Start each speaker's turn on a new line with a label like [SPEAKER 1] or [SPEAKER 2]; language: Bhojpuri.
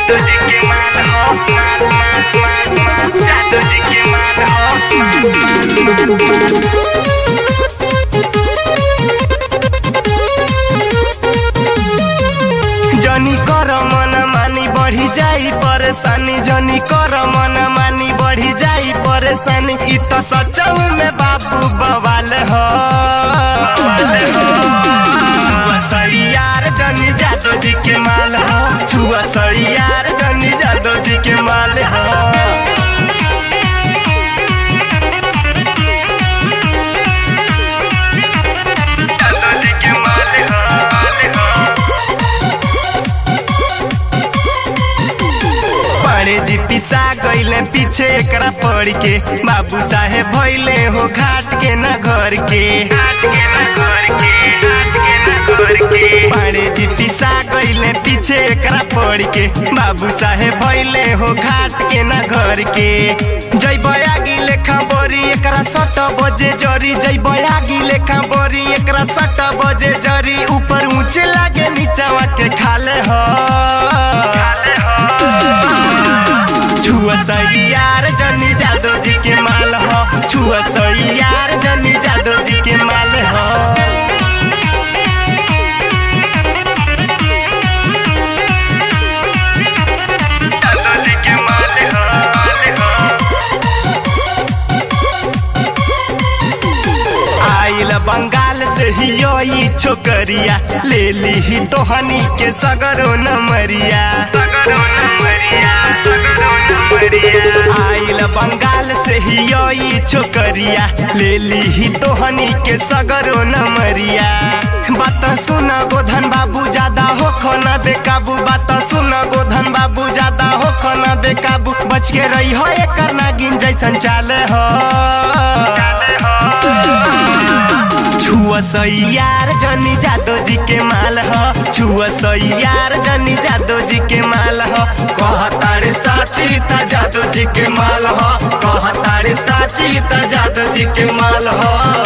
[SPEAKER 1] जादू जी के माल हो माल माल माल माल जादू जी के माल हो माल माल माल माल जनी कर मन मानी बढ़ी जाई परेशानी जनी कर मन मानी बढ़ी जाई परेशानी इ त सचौ में बाबू बवाल हो छुआ सरियार जनी जादो जी के माल हो छुआ सरियार जनी जादो जी के माल हो जादो जी के माल हो माल हो बड़े जी पिसा गईले पीछे एकरा पड़ के बाबू साहेब भइले हो घाट के न घर के घाट के न घर के घाट के न घर के बड़े जी पिसा गईले पीछे एकरा पड़ के बाबू साहेब भइले हो घाट के न घर के जय बयागी लेखा बोरी एकरा सट बजे जरी जय बयागी लेखा बोरी एकरा सट बजे जरी ऊपर ऊंचे लागे नीचवा के खाले हो खाले हो छुआ यार जनी जादो जी के माल हो छुआ यार जनी जादो जी के माल हो जादो जी के माल हो, माल हो। आइल बंगाल से ही यो ई छोकरिया ले ली ही तोहनी के सगरो नमरिया सगरो नमरिया सगरो नमरिया आइल बंगाल से ही यो ई छोकरिया ले ली ही तोहनी के सगरो नमरिया बात सुन गोधन बाबू ज्यादा हो खोना बेकाबू बात सुन गोधन बाबू ज्यादा हो खोना बेकाबू बच के रही हो एकर नागिन जैसन चाले हो चाले हो छुआ यार जनी जादो जी के माल हो छुआ यार जनी जादो जी के माल हो कहतारे साची ता जादो जी के माल हो कहतारे साची ता जादो जी के माल हो